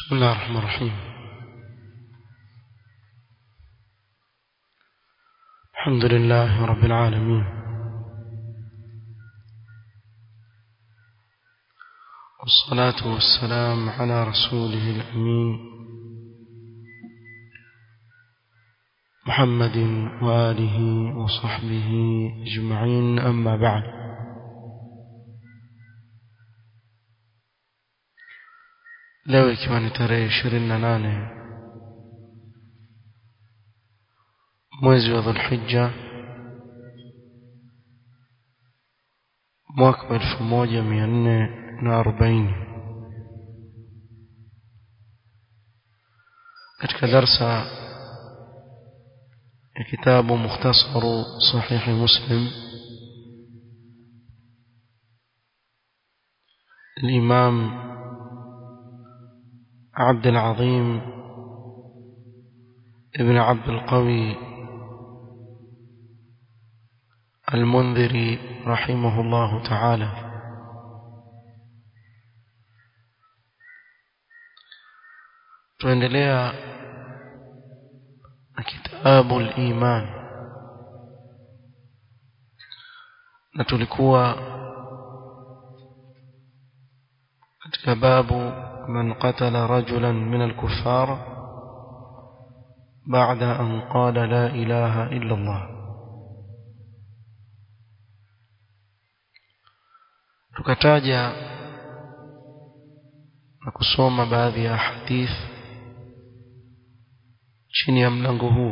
بسم الله الرحمن الرحيم الحمد لله رب العالمين والصلاة والسلام على رسوله الأمين محمد وآله وصحبه أجمعين أما بعد leo ikiwa ni tarehe ishirini na nane mwezi wa dhulhijja mwaka wa elfu moja mia nne na arobaini katika darsa ya kitabu mukhtasaru sahihi muslim الإمام عبد العظيم ابن عبد القوي المنذري رحمه الله تعالى tuendelea na kitabu al-iman na tulikuwa katika babu من قتل رجلا من الكفار بعد أن قال لا إله إلا الله tukataja na kusoma baadhi ya hadith chini ya mlango huu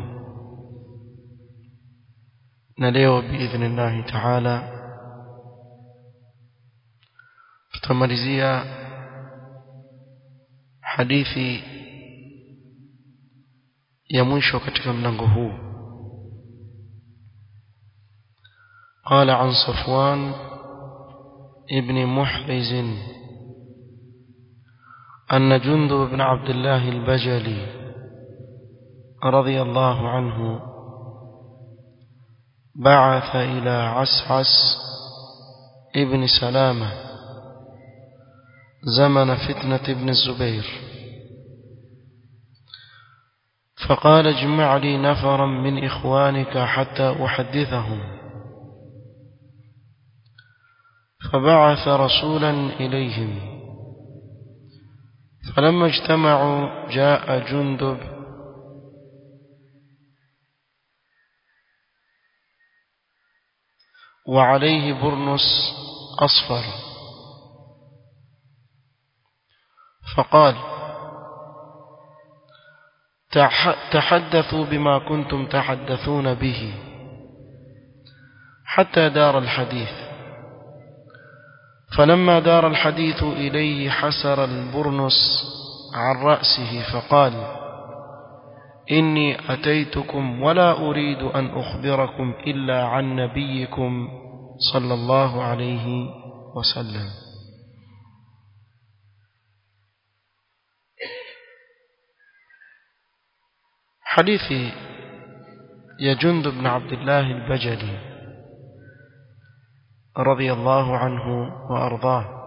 na leo biidhnillahi taala tutamalizia hadithi ya mwisho katika mlango huu قال عن صفوان ابن محرز أن جندب بن عبد الله البجلي رضي الله عنه بعث إلى عسعس ابن سلامة زمن فتنة ابن الزبير فقال اجمع لي نفرا من إخوانك حتى أحدثهم فبعث رسولا إليهم فلما اجتمعوا جاء جندب وعليه برنس أصفر فقال تحدثوا بما كنتم تحدثون به حتى دار الحديث فلما دار الحديث إليه حسر البرنس عن رأسه فقال إني أتيتكم ولا أريد أن أخبركم إلا عن نبيكم صلى الله عليه وسلم حديث يا جند بن عبد الله البجلي رضي الله عنه وأرضاه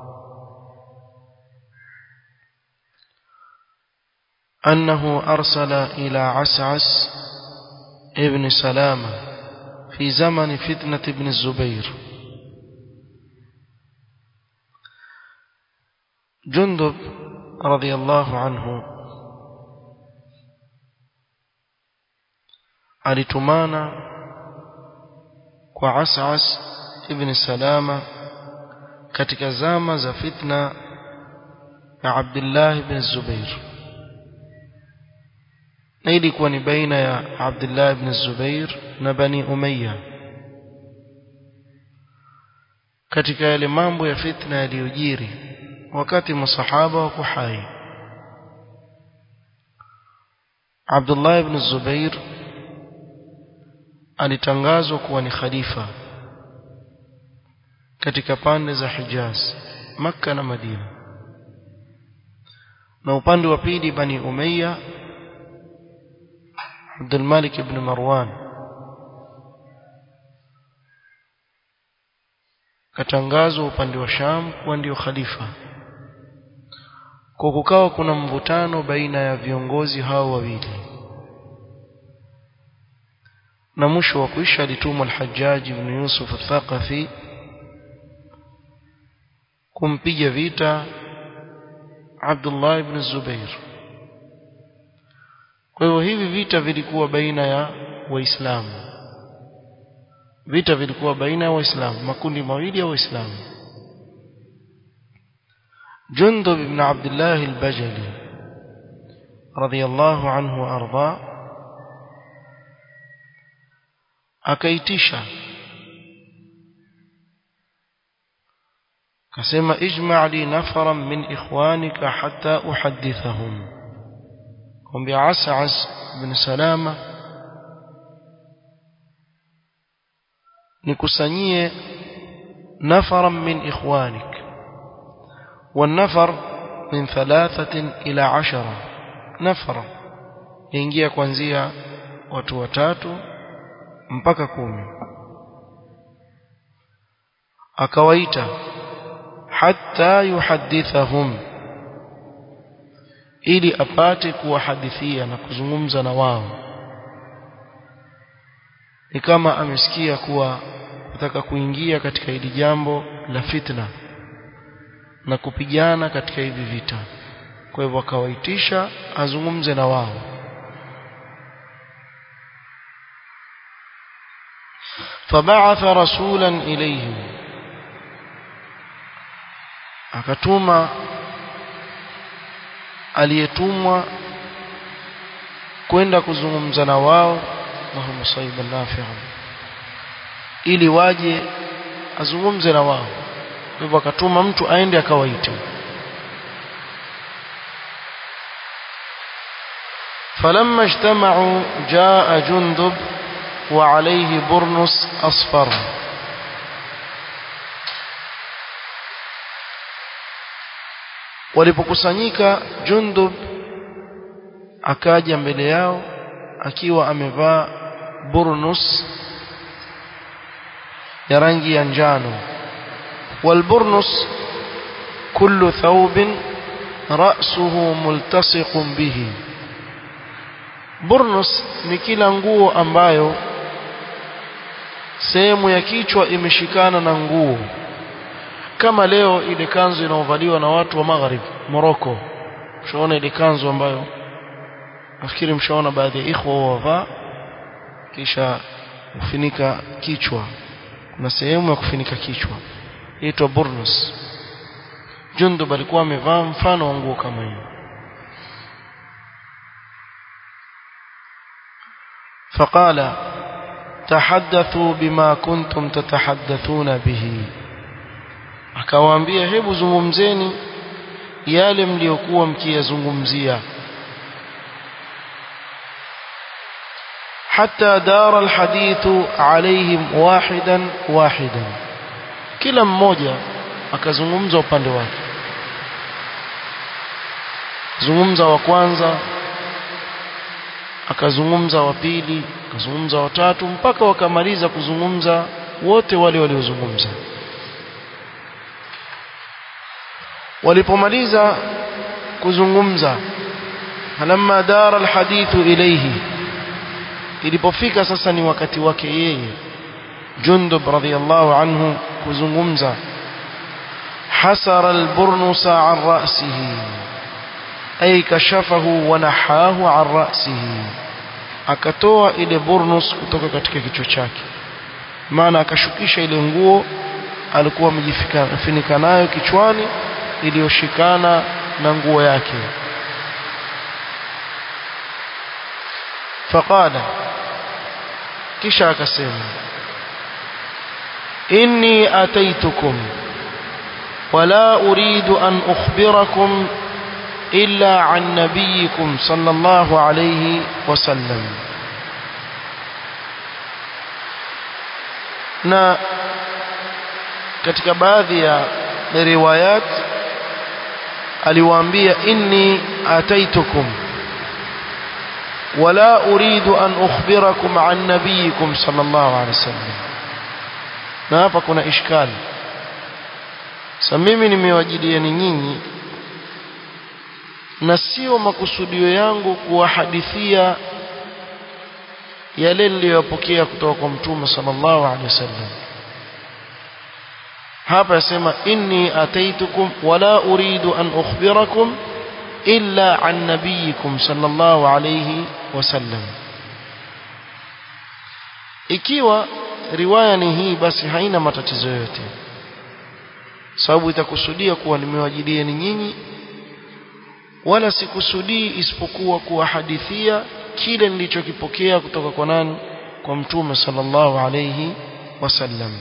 أنه أرسل إلى عسعس ابن سلامة في زمن فتنة ابن الزبير جندب رضي الله عنه alitumana kwa Asas ibn Salama katika zama za fitna ya Abdullah ibn Zubair na ilikuwa ni baina ya Abdullah ibn Zubair na Bani Umayya katika yale mambo ya fitna yaliyojiri wakati masahaba wako hai Abdullah ibn Zubair alitangazwa kuwa ni khalifa katika pande za Hijaz Makka na Madina na upande wa pili Bani Umayya Abdul Malik ibn Marwan katangazwa upande wa Sham kuwa ndio khalifa kwa kukawa kuna mvutano baina ya viongozi hao wawili na mwisho wa kuisha alitumwa al-Hajjaj ibn Yusuf al-Thaqafi kumpiga vita Abdullah ibn Zubair kwa hivyo hivi vita vilikuwa baina ya waislamu vita vilikuwa baina ya waislamu makundi mawili ya waislamu Jundub ibn Abdullah al-Bajali radiyallahu anhu arda akaitisha akasema ijma' li nafaran min ikhwanika hatta uhaddithahum kwambia As'as bin Salama nikusanyie nafaran min ikhwanik والنفر من ثلاثة إلى عشرة نفر ينجي kuanzia watu watatu mpaka kumi akawaita hatta yuhadithahum ili apate kuwahadithia na kuzungumza na wao ni kama amesikia kuwa kutaka kuingia katika hili jambo la fitna na kupigana katika hivi vita kwa hivyo akawaitisha azungumze na wao فبعث رسولا إليهم akatuma aliyetumwa kwenda kuzungumza na wao Allahumma sayyiban nafi'an ili waje azungumze na wao kwa hivyo akatuma mtu aende akawaite فلما اجتمعوا جاء جندب وعليه برنس أصفر walipokusanyika Jundub akaja mbele yao akiwa amevaa burnus ya rangi ya njano والبرنس كل ثوب رأسه ملتصق به burnus ni kila nguo ambayo sehemu ya kichwa imeshikana na nguo kama leo ile kanzu inaovaliwa na watu wa magharib Morocco mshaona ile kanzu ambayo nafikiri mshaona baadhi ya ikhwa wavaa kisha kufunika kichwa kuna sehemu ya kufunika kichwa inaitwa burnus Jundub alikuwa amevaa mfano wa nguo kama hiyo فقال تحدثوا بما كنتم تتحدثون به akawaambia hebu zungumzeni yale mliokuwa mkiyazungumzia حتى دار الحديث عليهم واحدا واحدا kila mmoja akazungumza upande wake zungumza wa kwanza akazungumza wa pili akazungumza wa tatu mpaka wakamaliza kuzungumza wote wale waliozungumza walipomaliza kuzungumza falamma dara alhadithu ilayhi ilipofika sasa ni wakati wake yeye Jundub radhiyallahu anhu kuzungumza hasara alburnusa an ra'sihi ay kashafahu wa nahahu an ra'sihi akatoa ile burnus kutoka katika kichwa chake maana akashukisha ile nguo alikuwa amejifunika nayo kichwani iliyoshikana na nguo yake faqala kisha akasema inni ataitukum wala uridu an ukhbirakum illa an nabiyikum sallallahu alayhi wasallam na katika baadhi ya riwayat aliwaambia inni ataitukum wala uridu an ukhbirakum an nabiyikum sallallahu alaihi wasallam na hapa kuna ishkali sasa mimi nimewajilieni nyinyi na sio makusudio yangu kuwahadithia yale niliyopokea kutoka kwa mtume sallallahu alaihi wasallam hapa yasema inni ataitukum wala uridu an ukhbirakum illa an nabiyikum sallallahu alayhi wasallam ikiwa riwaya ni hii basi haina matatizo yote sababu itakusudia kuwa nimewajidieni nyinyi wala sikusudii isipokuwa kuwahadithia kile nilichokipokea kutoka kwa nani kwa mtume sallallahu alayhi wasallam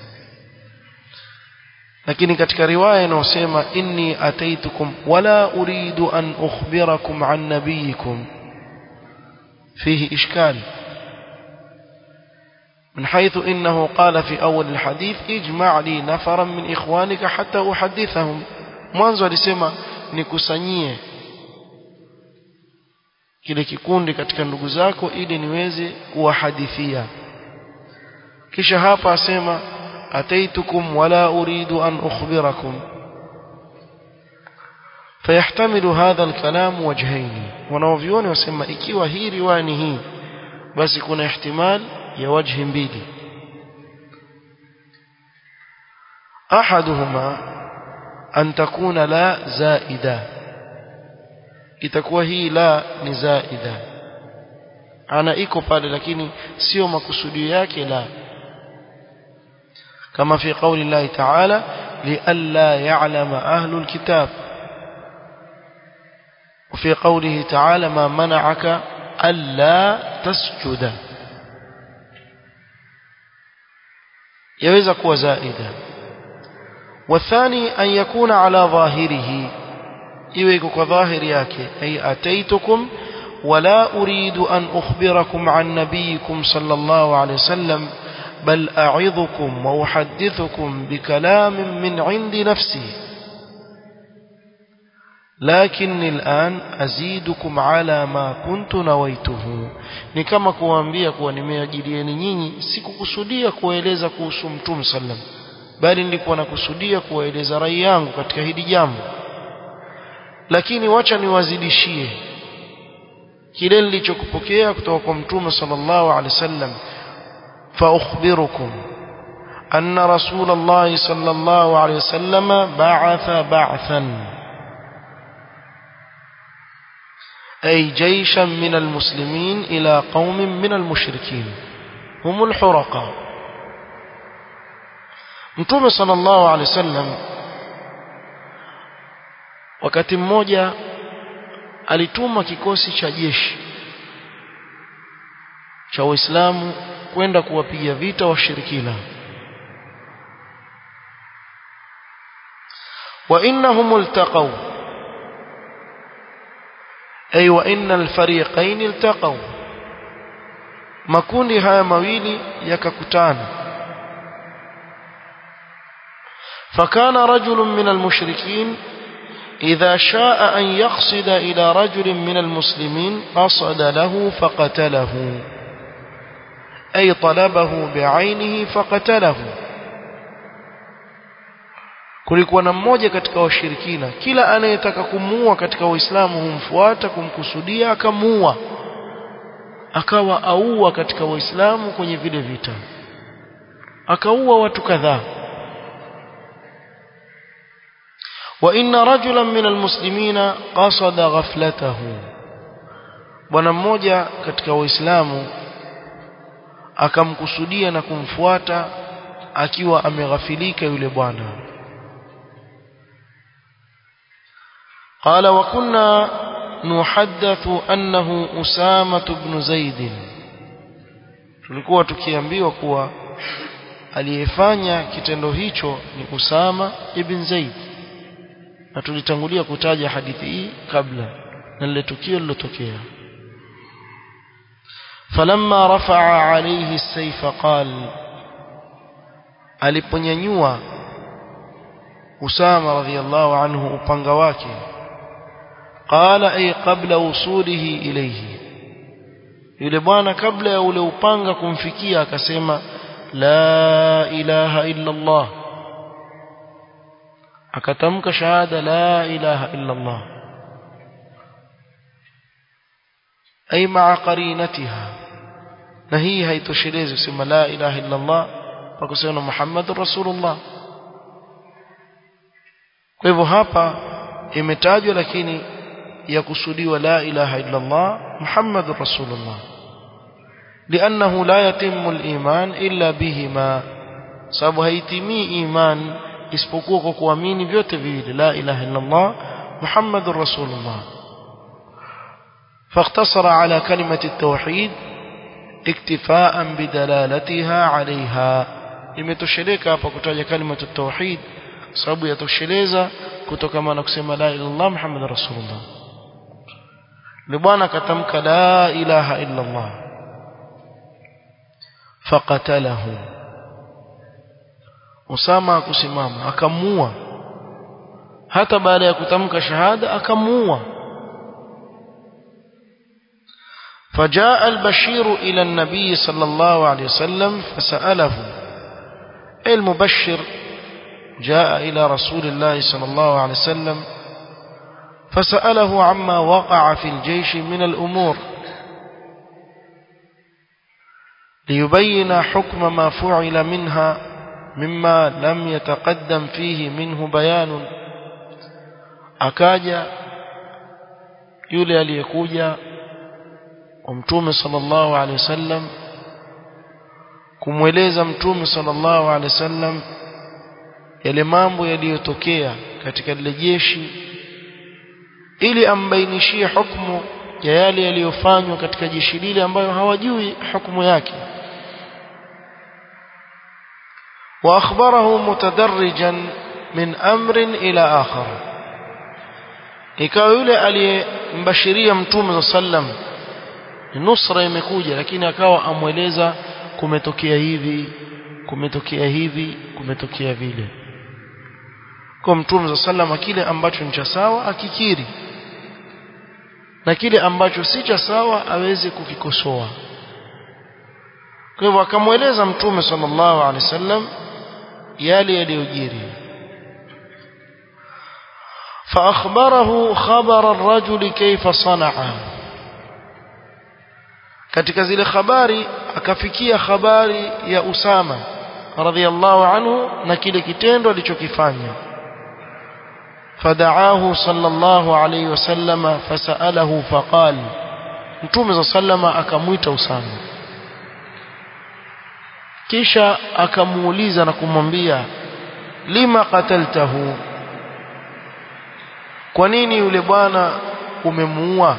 lakini katika riwaya inayosema inni ataitukum wala uridu an ukhbirakum an nabiyikum fihi ishkal من حيث إنه قال في أول الحديث اجمع لي نفرا من إخوانك حتى أحدثهم mwanzo alisema nikusanyie kile kikundi katika ndugu zako ili niweze kuwahadithia kisha hapa asema أتيتكم ولا أريد أن أخبركم فيحتمل هذا الكلام وجهين wanaovioni wasema ikiwa hii riwaya ni hii basi kuna ihtimal ya wajhi mbili ahaduhuma an takuna la zaida itakuwa hii la ni zaida ana iko pale lakini sio makusudio yake la كما في قول الله تعالى لئلا يعلم أهل الكتاب وفي قوله تعالى ما منعك ألا تسجد يوزك وزائدا والثاني أن يكون على ظاهره إيوك ظاهر ياك أي أتيتكم ولا أريد أن أخبركم عن نبيكم صلى الله عليه وسلم بل أعظكم وأحدثكم بكلام من عند نفسي لكني الآن أزيدكم على ما كنت نويته ni kama kuwaambia kuwa nimeajilieni nyinyi sikukusudia kuwaeleza kuhusu mtume sallam bali nilikuwa nakusudia kuwaeleza rai yangu katika hili jambo lakini wacha niwazidishie kile nilichokupokea kutoka kwa mtume sallallahu alaihi wasallam فأخبركم أن رسول الله صلى الله عليه وسلم بعث بعثا أي جيشا من المسلمين إلى قوم من المشركين هم الحرقاء Mtume sallallahu alaihi wasallam wakati mmoja alituma kikosi cha jeshi cha Waislamu kwenda kuwapiga vita washirikina wa innahum iltaqaw ay wa innal fariqain iltaqaw makundi haya mawili yakakutana فكان رجل من المشركين إذا شاء أن يقصد إلى رجل من المسلمين قصد له فقتله أي طلبه بعينه فقتله kulikuwa na mmoja katika washirikina kila anayetaka kumuua katika waislamu humfuata kumkusudia akamuua akawa aua katika waislamu kwenye vile vita akaua watu kadhaa wa inna rajulan min almuslimina qasada ghaflatahu bwana mmoja katika waislamu akamkusudia na kumfuata akiwa ameghafilika yule bwana قال وكنا نحدث أنه أسامة بن زيد tulikuwa tukiambiwa kuwa aliyefanya kitendo hicho ni Usama ibn Zaid na tulitangulia kutaja hadithi hii kabla na lile tukio lilotokea falamma rafa'a alayhi as-sayfa qal aliponyanyua Usama radhiyallahu anhu upanga wake qala ay qabla wusulihi ilayhi yule bwana kabla ya ule upanga kumfikia akasema la ilaha illa Allah akatamka shahada la ilaha illa Allah ay ma'a qarinatiha na hii haitoshelezi kusema la ilaha illa Allah kwa kusema Muhammadur Rasulullah kwa hivyo hapa imetajwa lakini yakusudiwa la ilaha illa Allah Muhammadur Rasulullah لأنه لا يتم الإيمان إلا بهما sababu haitimii iman isipokuwa kwa kuamini vyote viwili la ilaha illa Allah Muhammadur Rasulullah فاقتصر على كلمة التوحيد اكتفاء بدلالتها عليها imetosheleka hapa kutaja kalima tauhid sababu yatosheleza kutokana na kusema la ilaha illallah muhammadur rasulullah ni bwana katamka la ilaha illa allah faqatalahu usama akusimama akamua hata baada ya kutamka shahada akamuua فجاء البشير إلى النبي صلى الله عليه وسلم فسأله المبشر جاء إلى رسول الله صلى الله عليه وسلم فسأله عما وقع في الجيش من الأمور ليبين حكم ما فعل منها مما لم يتقدم فيه منه بيان أكاجا يولي aliyekuja mtume sallallahu alaihi wasallam kumweleza mtume sallallahu alaihi wasallam yale mambo yaliyotokea katika lile jeshi ili ambainishie hukumu ya yale yaliyofanywa katika jeshi lile ambayo hawajui hukumu yake واخبره متدرجا من امر الى اخر ikawa yule aliyembashiria mtume sallam nusra imekuja lakini akawa amweleza kumetokea hivi kumetokea hivi kumetokea vile kwa mtume sallam kile ambacho ni cha sawa akikiri na kile ambacho si cha sawa aweze kukikosoa kwa hivyo akamweleza mtume sallallahu alaihi wasallam yale yaliyojiri فأخبره خبر الرجل كيف صنع katika zile habari akafikia habari ya Usama radhiallahu anhu na kile kitendo alichokifanya fadaahu sallallahu alayhi wasallama fasalahu faqal mtume sallama akamwita Usama kisha akamuuliza na kumwambia lima qataltahu kwa nini yule bwana umemuua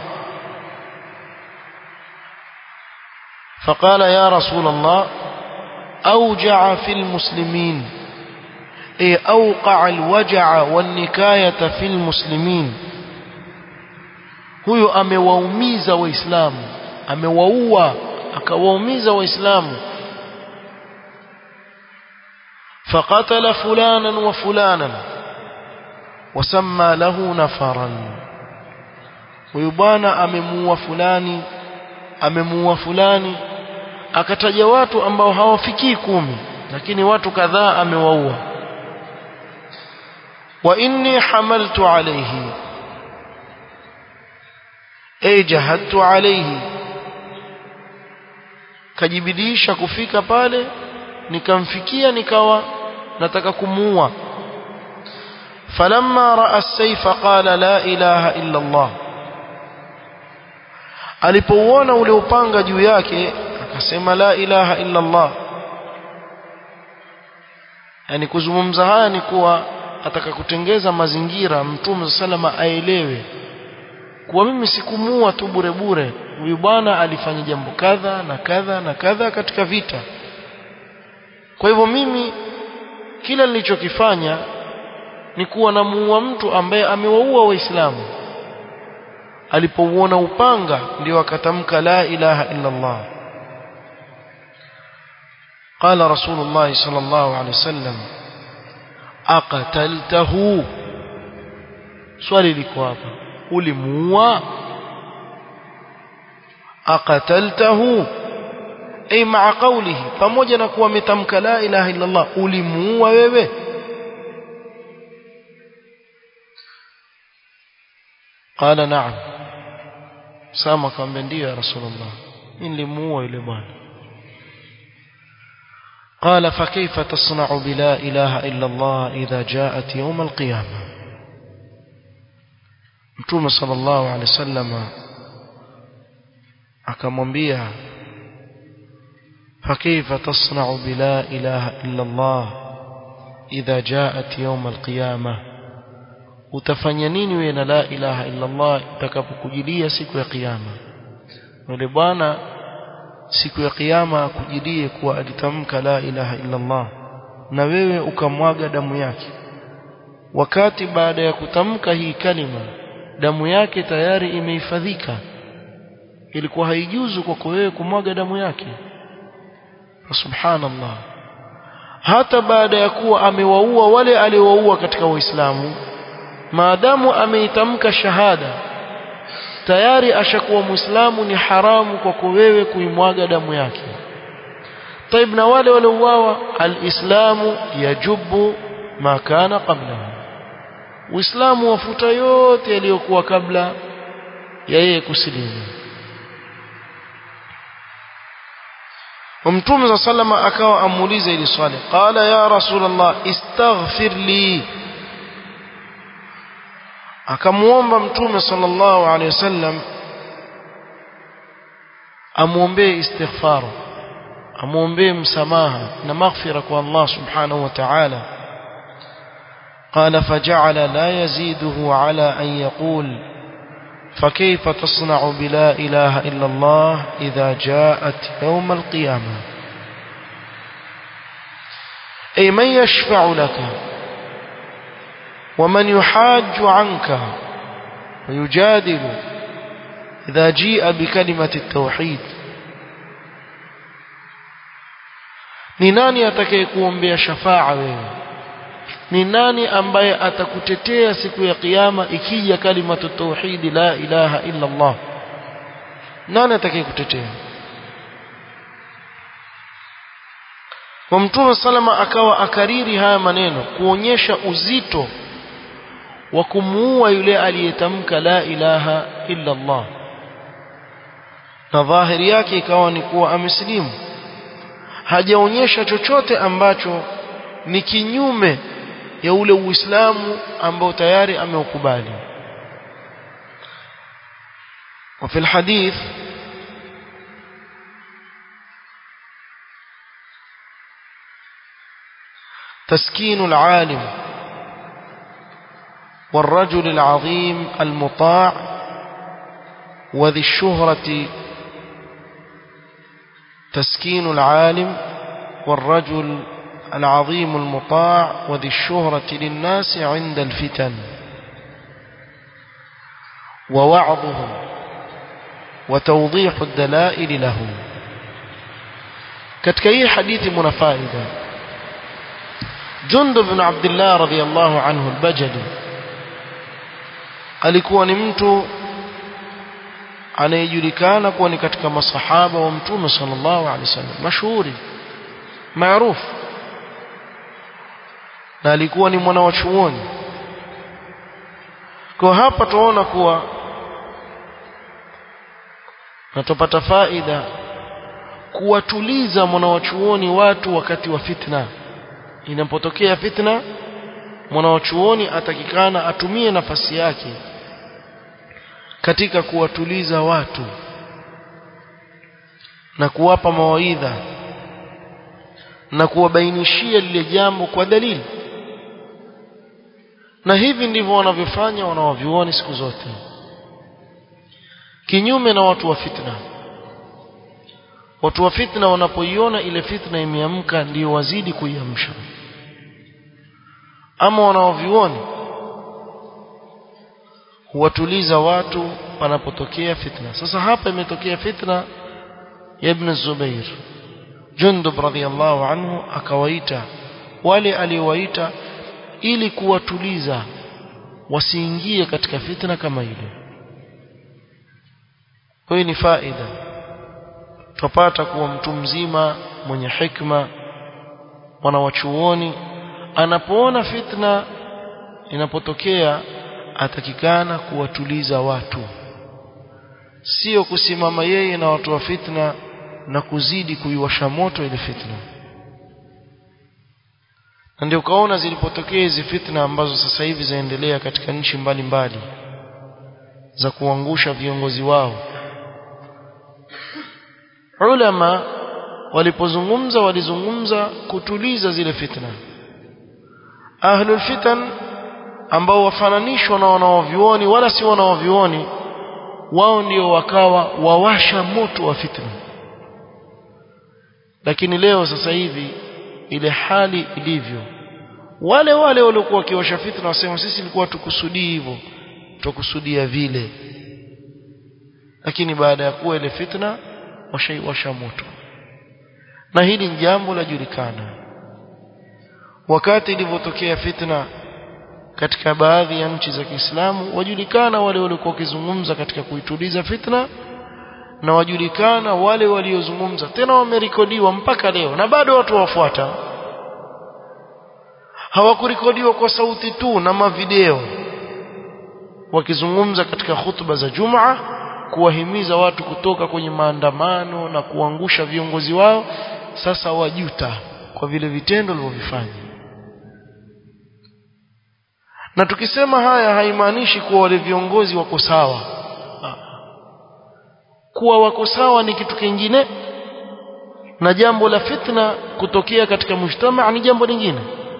فقال يا رسول الله أوجع في المسلمين أي أوقع الوجع والنكاية في المسلمين huyo amewaumiza waislamu amewaua akawaumiza waislamu فقتل فلانا وفلانا وسمى له نفرا huyu bwana amemuua fulani amemuua fulani akataja watu ambao hawafikii kumi lakini watu kadhaa amewaua wa inni hamaltu alayhi ay jahadtu alayhi kajibidisha kufika pale nikamfikia nikawa nataka kumuua falamma raa as-sayfa qala la ilaha illa Allah alipouona ule upanga juu yake akasema la ilaha illa Allah yani kuzungumza haya ni kuwa ataka kutengeza mazingira mtume salama aelewe kuwa mimi sikumuua tu bure bure huyu bwana alifanya jambo kadha na kadha na kadha katika vita kwa hivyo mimi kila nilichokifanya ni kuwa namuua mtu ambaye amewaua waislamu alipouona upanga ndio akatamka la ilaha illa Allah قال رسول الله صلى الله عليه وسلم أقتلته swali liko hapa ulimuua aqataltahu ay ma'a qawlihi pamoja na kuwa ametamka la ilaha illa Allah ulimuua wewe قال نعم Sama akamwambia ndio ya Rasulullah mimi nilimuua yule bwana قال فكيف تصنع بلا إله إلا الله إذا جاءت يوم القيامة متوم صلى الله عليه وسلم akamwambia فكيف تصنع بلا إله إلا الله إذا جاءت يوم القيامة utafanya nini wewe na la ilaha illa Allah itakapokujilia siku ya kiyama yule bwana siku ya kiyama akujilie kuwa alitamka la ilaha illa Allah na wewe ukamwaga damu yake wakati baada ya kutamka hii kalima damu yake tayari imehifadhika ilikuwa haijuzu kwako wewe kumwaga damu yake subhanallah hata baada ya kuwa amewaua wale aliowaua katika waislamu maadamu ameitamka shahada tayari ashakuwa muislamu ni haramu kwako wewe kuimwaga damu yake طيب na wale waliouawa alislamu yajubu ma kana qablahu uislamu wafuta yote yaliyokuwa kabla ya yeye kusilimu ومتوم صلى الله عليه وسلم akawa amuuliza ili swali qala ya rasulullah istaghfir li akamuomba mtume sallallahu alaihi wasallam amuombee istighfar amuombee msamaha na maghfira kwa Allah subhanahu wa ta'ala قال فجعل لا يزيده على أن يقول فكيف تصنع بلا إله إلا الله إذا جاءت يوم القيامة أي من يشفع لك ومن يحاج عنك ويجادل إذا جيء بكلمة التوحيد ni nani atakayekuombea shafaa wewe ni nani ambaye atakutetea siku ya kiyama ikija kalimatu tauhidi la ilaha illa Allah nani atakayekutetea kwa mtume salama akawa akariri haya maneno kuonyesha uzito wa kumuua yule aliyetamka la ilaha illa Allah na dhahiri yake ikawa ni kuwa amesilimu hajaonyesha chochote ambacho ni kinyume ya ule uislamu ambao tayari ameukubali وفي الحديث تسكين العالم والرجل العظيم المطاع وذي الشهرة تسكين العالم والرجل العظيم المطاع وذي الشهرة للناس عند الفتن ووعظهم وتوضيح الدلائل لهم katika hii hadithi muna faida Jundub bin Abdullah radhiyallahu anhu al-Bajali alikuwa ni mtu anayejulikana kuwa ni katika masahaba wa Mtume sallallahu alaihi wasallam mashuhuri maarufu na alikuwa ni mwana wa chuoni kwa hapa tunaona kuwa na tupata faida kuwatuliza mwana wa chuoni watu wakati wa fitna inapotokea fitna mwana wa chuoni atakikana atumie nafasi yake katika kuwatuliza watu na kuwapa mawaidha na kuwabainishia lile jambo kwa dalili na hivi ndivyo wanavyofanya wanawavyuoni siku zote kinyume na watu wa fitna watu wa fitna wanapoiona ile fitna imeamka ndio wazidi kuiamsha ama wanaovioni huwatuliza watu panapotokea fitna sasa hapa imetokea fitna ya ibn Zubair Jundub radhiallahu anhu akawaita wale aliowaita ili kuwatuliza wasiingie katika fitna kama ile kwa ni faida tupata kuwa mtu mzima mwenye hikma mwana wa chuoni anapoona fitna inapotokea atakikana kuwatuliza watu sio kusimama yeye na watu wa fitna na kuzidi kuiwasha moto ile fitna na ndio ukaona zilipotokea hizi fitna ambazo sasa hivi zaendelea katika nchi mbalimbali za kuangusha viongozi wao ulama walipozungumza walizungumza kutuliza zile fitna ahlul fitan ambao wafananishwa na wanaovioni wala si wanaovioni wao ndio wakawa wawasha moto wa fitna lakini leo sasa hivi ile hali ilivyo wale wale waliokuwa wakiwasha fitna wasema sisi ilikuwa tukusudii hivyo tukusudia vile lakini baada ya kuwa ile fitna washaiwasha moto na hili ni jambo la julikana wakati ilivyotokea fitna katika baadhi ya nchi za Kiislamu wajulikana wale waliokuwa wakizungumza katika kuituliza fitna na wajulikana wale waliozungumza tena wamerekodiwa mpaka leo na bado watu wafuata hawakurekodiwa kwa sauti tu na mavideo wakizungumza katika hutuba za Jumaa kuwahimiza watu kutoka kwenye maandamano na kuangusha viongozi wao sasa wajuta kwa vile vitendo walivyofanya na tukisema haya haimaanishi kuwa wale viongozi wako sawa kuwa wako sawa ni kitu kingine na jambo la fitna kutokea katika mujtama ni jambo lingine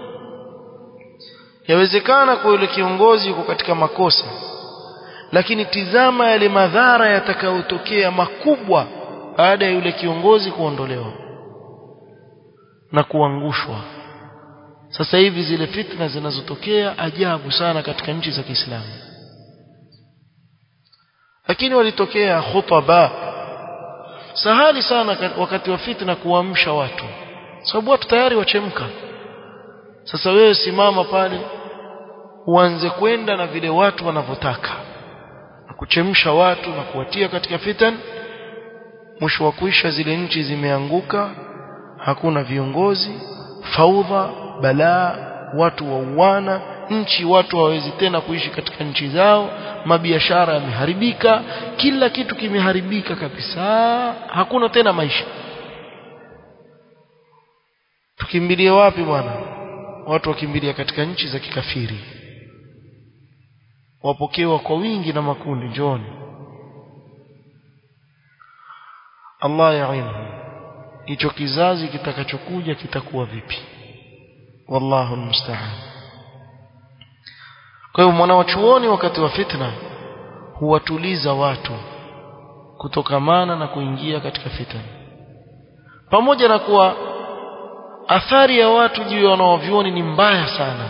yawezekana kwa yule kiongozi yuko katika makosa lakini tizama yale madhara yatakayotokea makubwa baada ya yule kiongozi kuondolewa na kuangushwa sasa hivi zile fitna zinazotokea ajabu sana katika nchi za Kiislamu lakini walitokea khutaba sahali sana wakati wa fitna kuamsha watu sababu watu tayari wachemka sasa wewe simama pale uanze kwenda na vile watu wanavyotaka na kuchemsha watu na kuwatia katika fitan mwisho wa kuisha zile nchi zimeanguka hakuna viongozi faudha balaa watu wauana nchi watu hawawezi tena kuishi katika nchi zao mabiashara yameharibika kila kitu kimeharibika kabisa hakuna tena maisha tukimbilie wapi bwana watu wakimbilia katika nchi za kikafiri wapokewa kwa wingi na makundi njoni Allah yainhu hicho kizazi kitakachokuja kitakuwa vipi wallahu almusta'an kwa hiyo mwanawachuoni wakati wa fitna huwatuliza watu kutokamana na kuingia katika fitna pamoja na kuwa athari ya watu juu ya wanaovioni ni mbaya sana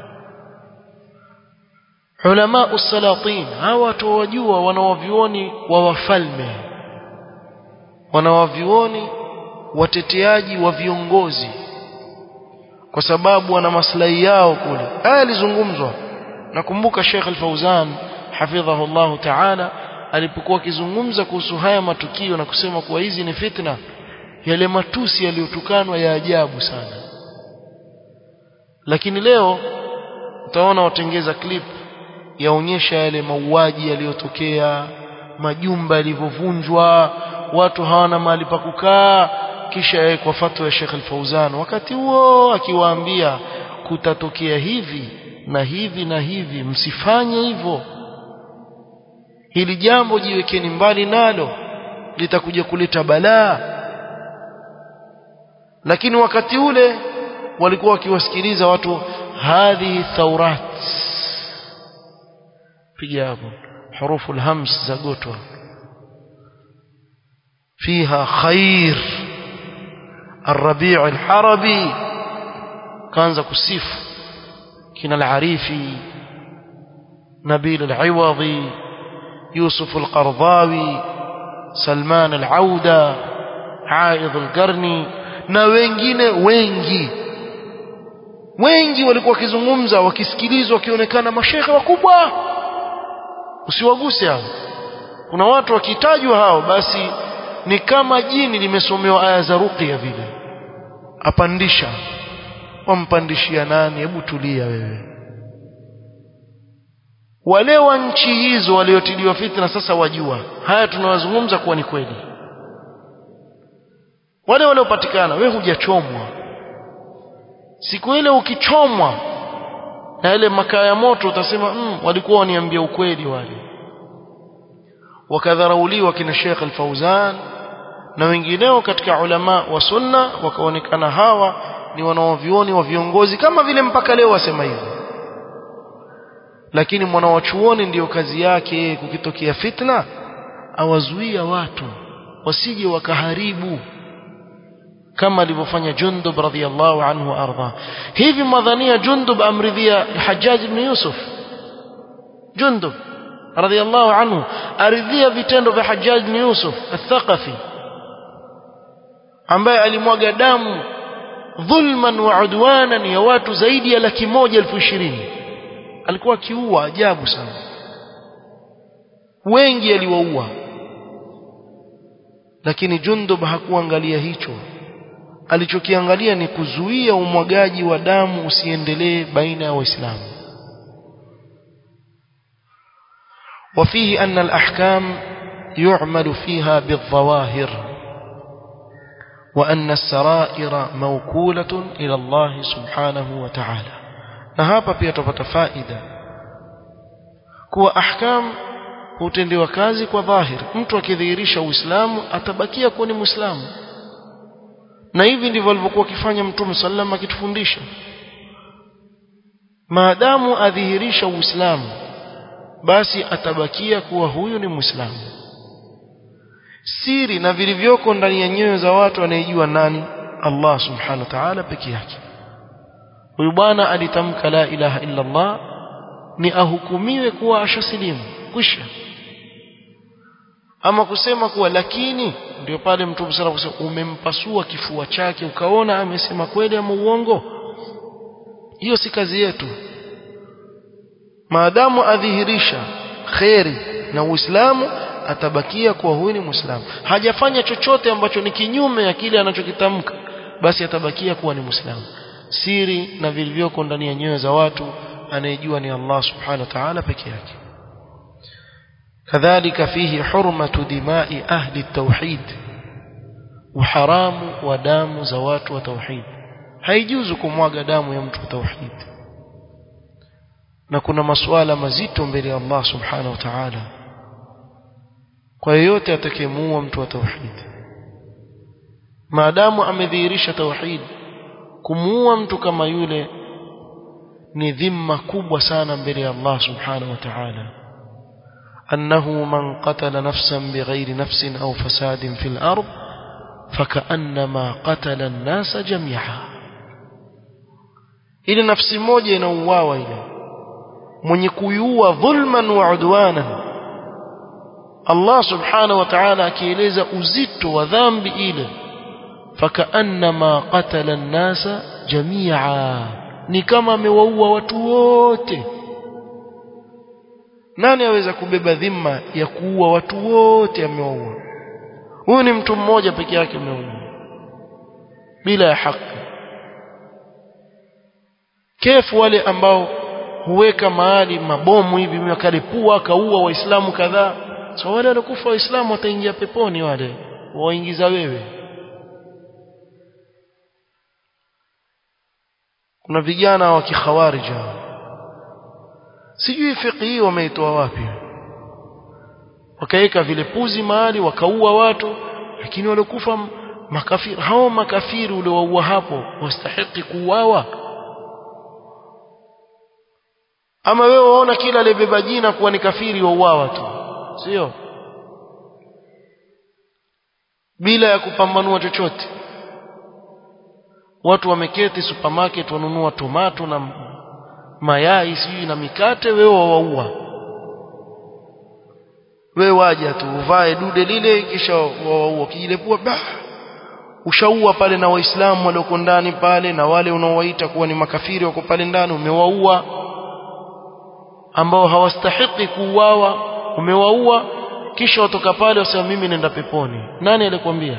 ulama usalatin hawa watu wajua wanaovioni wa wafalme wanawavioni wateteaji wa viongozi kwa sababu wana maslahi yao kule haya yalizungumzwa nakumbuka Sheikh Al-Fauzan hafidhahu Allah Ta'ala alipokuwa akizungumza kuhusu haya matukio na kusema kuwa hizi ni fitna yale matusi yaliyotukanwa ya ajabu sana lakini leo utaona watengeza clip yaonyesha yale mauaji yaliyotokea majumba yalivyovunjwa watu hawana mahali pa kukaa kisha kwa fatwa ya Sheikh Al-Fauzan wakati huo akiwaambia kutatokea hivi na hivi na hivi msifanye hivyo hili jambo jiwekeni mbali nalo litakuja kuleta balaa lakini wakati ule walikuwa wakiwasikiliza watu hadhi thaurat piga hapo hurufu alhams za gotwa فيها خير الربيع الحربي كان كسيف كنا العريفي نبيل العوضي يوسف القرضاوي سلمان العودة عائض القرني na wengine wengi wengi walikuwa wakizungumza wakisikilizwa wakionekana mashehe wakubwa usiwaguse hao kuna watu wakitajwa hao basi ni kama jini limesomewa aya za ruqya vile apandisha wampandishia nani hebu tulia wewe wale wa nchi hizo waliotiliwa fitna sasa wajua haya tunawazungumza kuwa ni kweli wale waliopatikana we hujachomwa siku ile ukichomwa na ile makaa ya moto utasema mm, walikuwa waniambia ukweli wale wakadharauliwa kina Sheikh Al-Fauzan na wengineo katika ulama wa sunna wakaonekana hawa ni wanaovioni wa viongozi kama vile mpaka leo wasema hivyo lakini mwanawachuoni ndiyo kazi yake kukitokea fitna awazuia watu wasije wakaharibu kama alivyofanya Jundub radhiyallahu anhu arda hivi madhania Jundub amridhia Hajjaj ibn Yusuf Jundub radhiyallahu anhu aridhia vitendo vya Hajjaj ibn Yusuf al-Thaqafi ambaye alimwaga damu dhulman wa udwanan ya watu zaidi ya laki moja elfu ishirini alikuwa akiua ajabu sana wengi aliwaua lakini Jundub hakuangalia hicho alichokiangalia ni kuzuia umwagaji wa damu usiendelee baina ya waislamu وفيه أن الأحكام يعمل فيها بالظواهر وأن السرائر موكولة إلى الله سبحانه وتعالى نهابا بيتبت فائدة كوا أحكام hutendewa kazi kwa dhahir mtu akidhihirisha uislamu atabakia kuwa ni muislamu na hivi ndivyo alivyokuwa akifanya mtume sallam akitufundisha maadamu adhihirisha uislamu basi atabakia kuwa huyu ni muislamu siri na vilivyoko ndani ya nyoyo za watu anayejua nani Allah subhanahu wa ta'ala peke yake huyu bwana alitamka la ilaha illa Allah ni ahukumiwe kuwa ashasilimu kwisha ama kusema kuwa lakini ndio pale mtume sana kusema umempasua kifua chake ukaona amesema kweli ama uongo hiyo si kazi yetu maadamu adhihirisha kheri na uislamu atabakia kuwa huyu ni muislamu hajafanya chochote ambacho ni kinyume ya kile anachokitamka basi atabakia kuwa ni muislamu siri na vilivyoko ndani ya nyoyo za watu anayejua ni Allah subhanahu wa ta'ala peke yake كذلك فيه حرمة دماء أهل التوحيد وحرام ودام زوات وتوحيد هيجوز kumwaga damu ya mtu wa tauhid na kuna masuala mazito mbele ya Allah subhanahu wa ta'ala kwa yeyote atakayemuua mtu wa tauhid maadamu amedhihirisha tauhid kumuua mtu kama yule ni dhima kubwa sana mbele ya Allah subhanahu wa ta'ala أنه من قتل نفسا بغير نفس أو فساد في الأرض فكأنما قتل الناس جميعا إلى نفس موجة نواوا إلى من يكيوا ظلما وعدوانا الله سبحانه وتعالى كيليز أزدت وذنب إلى فكأنما قتل الناس جميعا نكما مواوا وتووته nani aweza kubeba dhima ya kuua watu wote amewaua huyu ni mtu mmoja peke yake ameua bila ya haki kefu wale ambao huweka mahali mabomu hivi wakalipua akaua waislamu kadhaa so wale waliokufa waislamu wataingia peponi wale waingiza wewe kuna vijana wa kikhawarija sijui fiqh hii wameitoa wapi wakaweka vile puzi mahali wakaua watu lakini waliokufa makafiri hao makafiri uliowaua hapo wastahiki kuuawa ama wewe waona kila aliyebeba jina kuwa ni kafiri wauawa tu sio bila ya kupambanua chochote watu wameketi supermarket wanunua tomato na mayai sijui na mikate wewe wawaua wewe waja tu uvae dude lile kisha wawaua kijilepua bah ushaua pale na waislamu walioko ndani pale na wale unaowaita kuwa ni makafiri wako pale ndani umewaua ambao hawastahiki kuuawa umewaua kisha watoka pale wasema mimi nenda peponi nani alikwambia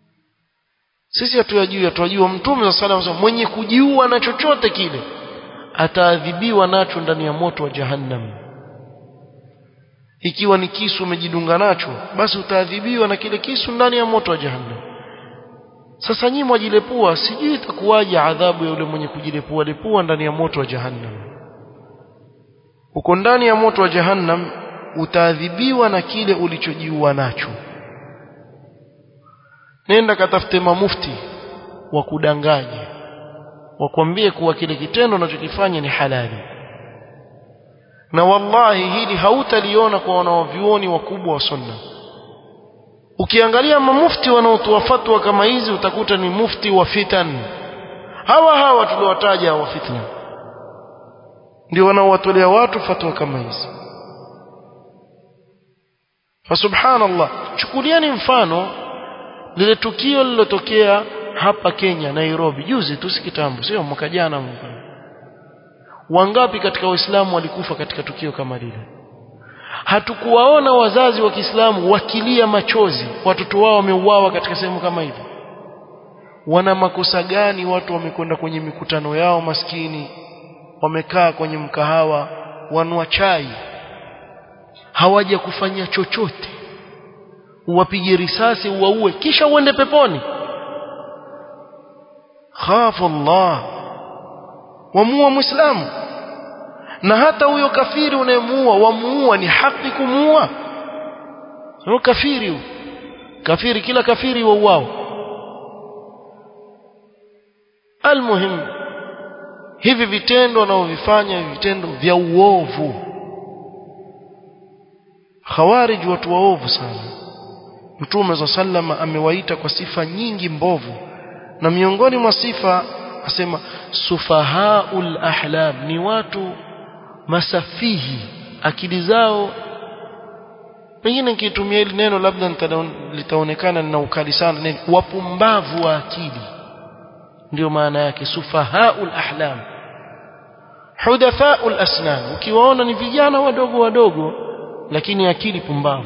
sisi hatuyajui hatuyajua mtume wa sallam mwenye kujiua na chochote kile ataadhibiwa nacho ndani ya moto wa jahannam ikiwa ni kisu umejidunga nacho basi utaadhibiwa na kile kisu ndani ya moto wa jahannam sasa nyinyi mwajilepua sijui itakuwaje adhabu ya yule mwenye kujilepua lepua ndani ya moto wa jahannam uko ndani ya moto wa jahannam utaadhibiwa na kile ulichojiua nacho nenda katafute mamufti wa kudanganya wakwambie kuwa kile kitendo unachokifanya ni halali na wallahi hili hautaliona kwa wanaovyuoni wakubwa wa sunna ukiangalia mamufti wanaotoa fatwa kama hizi utakuta ni mufti wa fitan hawa hawa tuliowataja wa fitna ndio wanaowatolea watu fatwa kama hizi fa subhanallah chukulieni mfano lile tukio lililotokea hapa Kenya Nairobi juzi tu si kitambo sio mwaka jana wangapi katika waislamu walikufa katika tukio kama lile hatukuwaona wazazi wa Kiislamu wakilia machozi watoto wao wameuawa katika sehemu kama hivi wana makosa gani watu wamekwenda kwenye mikutano yao maskini wamekaa kwenye mkahawa wanwa chai hawaja kufanya chochote uwapige risasi uwaue kisha uende peponi khafu Allah wamuua muislamu na hata huyo kafiri unayemuua wamuua ni haki kumuua huyo kafiri huyo kafiri kila kafiri wauao almuhim hivi vitendo wanaovifanya hivi vitendo vya uovu khawarij watu waovu sana mtume za sallama amewaita kwa sifa nyingi mbovu na miongoni mwa sifa asema sufahaul ahlam ni watu masafihi akili zao pengine nikitumia hili neno labda litaonekana lina ukali sana nini wapumbavu wa akili ndio maana yake sufahaul ahlam hudathaul asnan ukiwaona ni vijana wadogo wadogo lakini akili pumbavu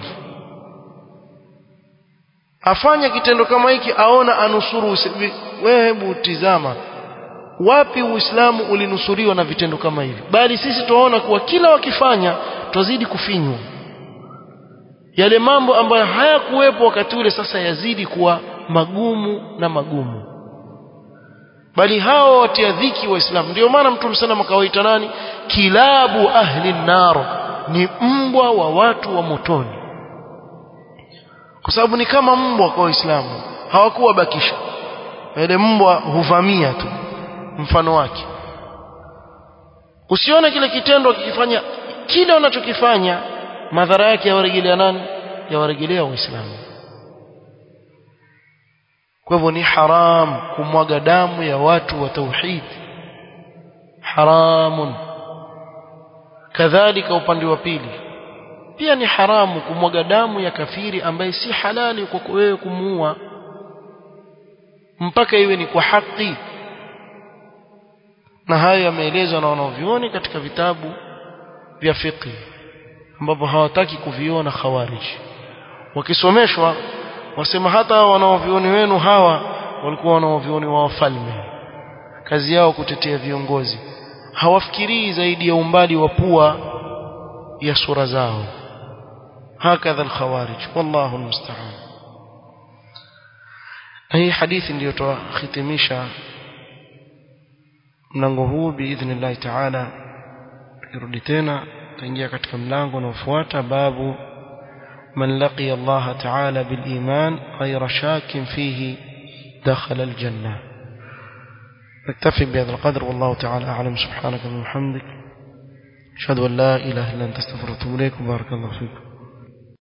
afanya kitendo kama hiki aona anusuru wewe hebu tizama wapi uislamu ulinusuriwa na vitendo kama hivi bali sisi tunaona kuwa kila wakifanya twazidi kufinywa yale mambo ambayo hayakuwepo wakati ule sasa yazidi kuwa magumu na magumu bali hao watia dhiki waislamu ndio maana mtume sana akawaita nani kilabu ahli nar ni mbwa wa watu wa motoni kwa sababu ni kama mbwa kwa waislamu hawakuwa bakisha yale mbwa huvamia tu mfano wake usione kile kitendo kikifanya kile unachokifanya madhara yake yawarejelea nani yawarejelea waislamu kwa hivyo ni haram kumwaga damu ya watu wa tauhid haramun kadhalika upande wa pili pia ni haramu kumwaga damu ya kafiri ambaye si halali kwa wewe kumuua mpaka iwe ni kwa haki na hayo yameelezwa na wanaovioni katika vitabu vya fiqh ambapo hawataki kuviona khawarij wakisomeshwa wasema hata wanaovioni wenu hawa walikuwa wanaovioni wa wafalme kazi yao kutetea viongozi hawafikirii zaidi ya umbali wa pua ya sura zao hakadha alkhawarij wallahu almusta'an hii hadithi ndiyo tuhitimisha mlango huu biidhnillah taala tukirudi tena tutaingia katika mlango unaofuata babu من لقي الله تعالى بالإيمان غير شاك فيه دخل الجنة نكتفي بهذا القدر والله تعالى أعلم سبحانك وبحمدك أشهد أن لا إله إلا أنت استغفرك وأتوب إليك وبارك الله فيكم